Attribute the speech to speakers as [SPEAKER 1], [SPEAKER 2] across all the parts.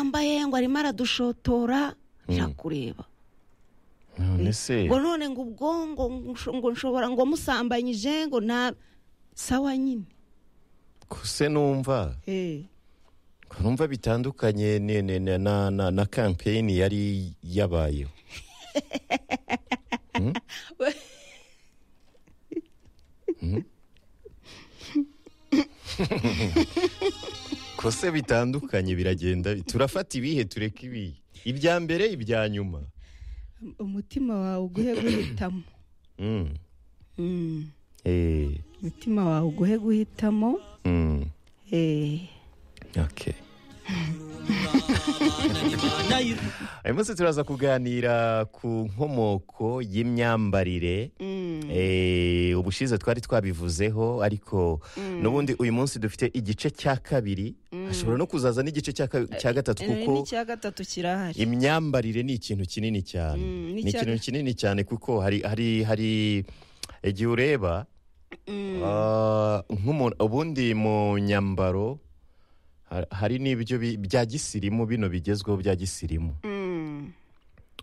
[SPEAKER 1] ngo arimo aradushotora njya kureba
[SPEAKER 2] none se
[SPEAKER 1] ngo none ngo ubwongo ngo nshobora ngo musambanyije ngo nta sawa nyine
[SPEAKER 2] kuse numva numva bitandukanye ne- ne- ne- na na na kampeyini yari yabayeho Hmm? Hmm? ko se bitandukanye biragenda turafata ibihe tureka ibihe ibya mbere ibya nyuma
[SPEAKER 1] umutima wawe uguhe guhitamo
[SPEAKER 2] Mm.
[SPEAKER 1] Mm.
[SPEAKER 2] Eh,
[SPEAKER 1] umutima wawe uguhe guhitamo
[SPEAKER 2] mm.
[SPEAKER 1] Eh,
[SPEAKER 2] Okay. Hanyuma se turaza kuganira ku nkomoko y'imyambarire Eh, ubushize twari twabivuzeho ariko n'ubundi uyu munsi dufite igice cya kabiri hashobora no kuzaza n'igice cya ka- cya gatatu
[SPEAKER 1] eh,
[SPEAKER 2] kuko
[SPEAKER 1] n'icya gatatu kirahari
[SPEAKER 2] imyambarire ni ikintu kinini cyane
[SPEAKER 1] Mm,
[SPEAKER 2] ni
[SPEAKER 1] n'icya-
[SPEAKER 2] ikintu kinini cyane kuko hari hari hari igihe ureba ah, nk'umuntu ubundi mu nyambaro ha- hari n'ibyo bi- bya gisirimu bino bigezweho bya gisirimu
[SPEAKER 1] Mm,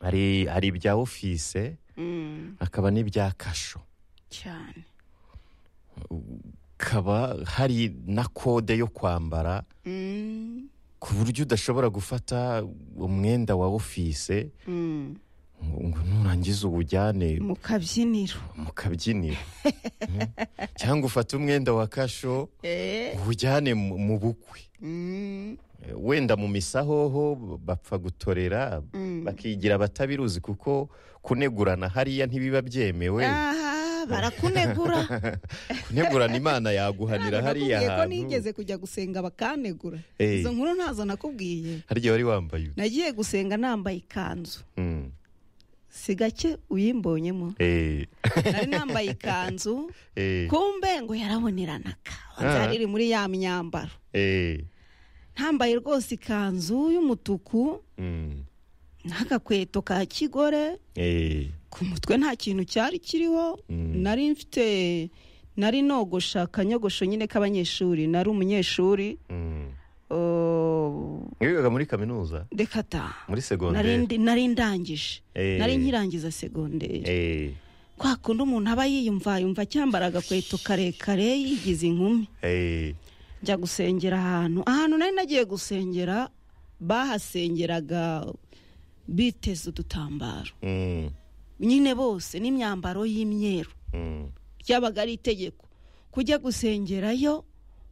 [SPEAKER 2] hari hari ibya ofise
[SPEAKER 1] mm,
[SPEAKER 2] hakaba n'ibya kasho
[SPEAKER 1] cyane
[SPEAKER 2] hakaba hari na kode yo kwambara
[SPEAKER 1] Mm,
[SPEAKER 2] ku buryo udashobora gufata umwenda wa ofise
[SPEAKER 1] mm.
[SPEAKER 2] ngo ngo nurangiza uwujyane
[SPEAKER 1] mu kabyiniro
[SPEAKER 2] mu kabyiniro Mm. cyangwa ufate umwenda wa kasho
[SPEAKER 1] Eh,
[SPEAKER 2] uwujyane mu mu bukwe
[SPEAKER 1] mm,
[SPEAKER 2] Eh, wenda mu misahoho bapfa gutorera bakigira abatabiruzi kuko kunegurana hariya ntibiba byemewe
[SPEAKER 1] aha barakunegura
[SPEAKER 2] kunegurana imana yaguhanira hariya
[SPEAKER 1] Nakubwiye ko
[SPEAKER 2] hantu
[SPEAKER 1] nigeze kujya gusenga bakanegura
[SPEAKER 2] Eh.
[SPEAKER 1] izo nkuru ntazo nakubwiye
[SPEAKER 2] hari igihe wari wambaye uti.
[SPEAKER 1] nagiye gusenga nambaye ikanzu
[SPEAKER 2] Mm.
[SPEAKER 1] si gake uyimbonyemo
[SPEAKER 2] Eh,
[SPEAKER 1] nari nambaye ikanzu
[SPEAKER 2] eh,
[SPEAKER 1] kumbe ngo yaraboneranaga wanze
[SPEAKER 2] Ah.
[SPEAKER 1] yariri muri ya myambaro
[SPEAKER 2] eh,
[SPEAKER 1] ntambaye rwose ikanzu y'umutuku
[SPEAKER 2] mm,
[SPEAKER 1] n'agakweto ka kigore
[SPEAKER 2] eh,
[SPEAKER 1] ku mutwe nta kintu cyari kiriho
[SPEAKER 2] Mm.
[SPEAKER 1] nari mfite nari nogosha akanyogosho nyine k'abanyeshuri nari umunyeshuri
[SPEAKER 2] mm.
[SPEAKER 1] oh,
[SPEAKER 2] wigaga muri kaminuza
[SPEAKER 1] reka ta
[SPEAKER 2] muri
[SPEAKER 1] nari
[SPEAKER 2] segonderi
[SPEAKER 1] ndi- nari ndangije
[SPEAKER 2] Eh.
[SPEAKER 1] nari nkirangiza segonderi
[SPEAKER 2] Eh,
[SPEAKER 1] kwa kundi umuntu aba yiyumva yumva cyambara agakweto karekare yigize inkumi
[SPEAKER 2] eh,
[SPEAKER 1] njya gusengera ahantu ahantu nari nagiye gusengera bahasengeraga biteze udutambaro
[SPEAKER 2] mm,
[SPEAKER 1] nyine bose n'imyambaro y'imyeru
[SPEAKER 2] mm,
[SPEAKER 1] ryabaga ari itegeko kujya gusengerayo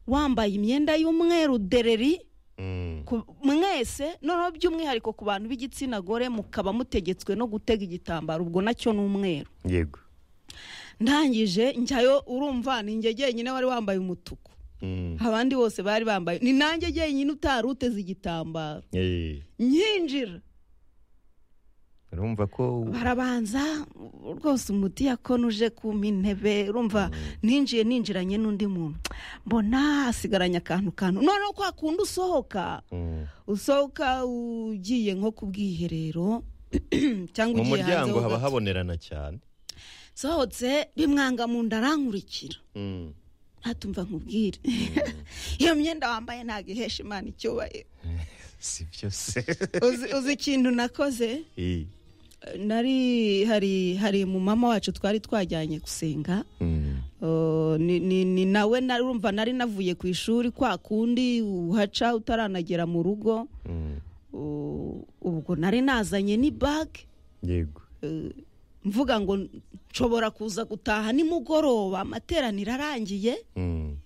[SPEAKER 1] wambaye imyenda y'umweru dereri
[SPEAKER 2] mm.
[SPEAKER 1] ku- mwese noneho by'umwihariko ku bantu b'igitsina gore mukaba mutegetswe no gutega igitambaro ubwo nacyo ni umweru
[SPEAKER 2] yego
[SPEAKER 1] ndangije njyayo urumva ninjye jyenyine wari wambaye umutuku
[SPEAKER 2] Mm,
[SPEAKER 1] abandi bose bari bambaye ni nanjye jyenyine utari uteze igitambaro
[SPEAKER 2] eh.
[SPEAKER 1] nkinjira
[SPEAKER 2] urumva ko
[SPEAKER 1] barabanza rwose umuti yakonuje kumpa intebe urumva ninjiye ninjiranye n'undi muntu mbona hasigaranye akantu kantu noneho kwa kundi usohoka
[SPEAKER 2] Mm.
[SPEAKER 1] usohoka ugiye nko ku bwiherero cyangwa
[SPEAKER 2] mu
[SPEAKER 1] ugiye hanze
[SPEAKER 2] muryango
[SPEAKER 1] ho
[SPEAKER 2] haba
[SPEAKER 1] gato.
[SPEAKER 2] habonerana cyane
[SPEAKER 1] sohotse bimwanga mu nda arankurikira
[SPEAKER 2] Mm.
[SPEAKER 1] ntatumva nkubwire iyo myenda wambaye ntabwo ihesha imana icyubahiro
[SPEAKER 2] si byo se
[SPEAKER 1] Uzi- uzi ikintu nakoze
[SPEAKER 2] Eh,
[SPEAKER 1] nari hari hari mu mama wacu twari twajyanye gusenga
[SPEAKER 2] mm,
[SPEAKER 1] Uh, ni, ni, ni nawe narumva nari navuye ku ishuri kwa kundi uhaca utaranagera mu rugo
[SPEAKER 2] mm.
[SPEAKER 1] Uh, ubwo nari nazanye ni bag
[SPEAKER 2] yego
[SPEAKER 1] mvuga ngo nshobora kuza gutaha nimugoroba amateraniro arangiye
[SPEAKER 2] Mm,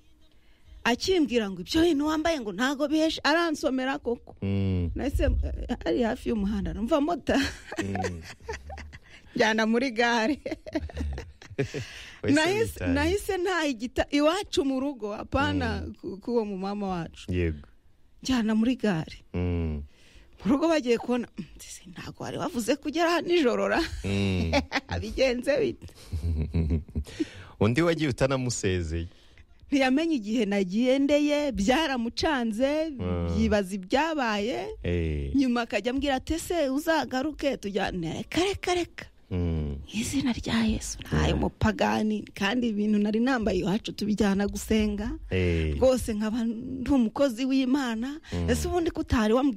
[SPEAKER 1] akimbwira ngo ibyo bintu wambaye ngo ntago bihesha aransomera koko
[SPEAKER 2] mm,
[SPEAKER 1] nahise eh, ari hafi y'umuhanda numva mota
[SPEAKER 2] mm.
[SPEAKER 1] njyana muri gare
[SPEAKER 2] Wese
[SPEAKER 1] nahise
[SPEAKER 2] witaye.
[SPEAKER 1] nahise nta igita iwacu mu rugo apana ku- k'uwo mu mama wacu
[SPEAKER 2] yego
[SPEAKER 1] njyana muri gare
[SPEAKER 2] Mm,
[SPEAKER 1] mu rugo bagiye kubona "Mm, ese ntabwo wari wavuze kugera hano nijoro ra
[SPEAKER 2] mm.
[SPEAKER 1] bigenze bite
[SPEAKER 2] undi wagiye utanamusezeye
[SPEAKER 1] ntiyamenye igihe nagendeye byaramucanze yibaza ibyabaye
[SPEAKER 2] Eh,
[SPEAKER 1] nyuma akajya ambwira ati ese uzagaruke tujyane reka reka reka
[SPEAKER 2] mm.
[SPEAKER 1] mu izina rya yesu ntayo mupagani kandi ibintu nari nambaye iwacu tubijyana gusenga
[SPEAKER 2] Eh.
[SPEAKER 1] rwose nkaba ndi umukozi w'imana ese ubundi kutari wambwira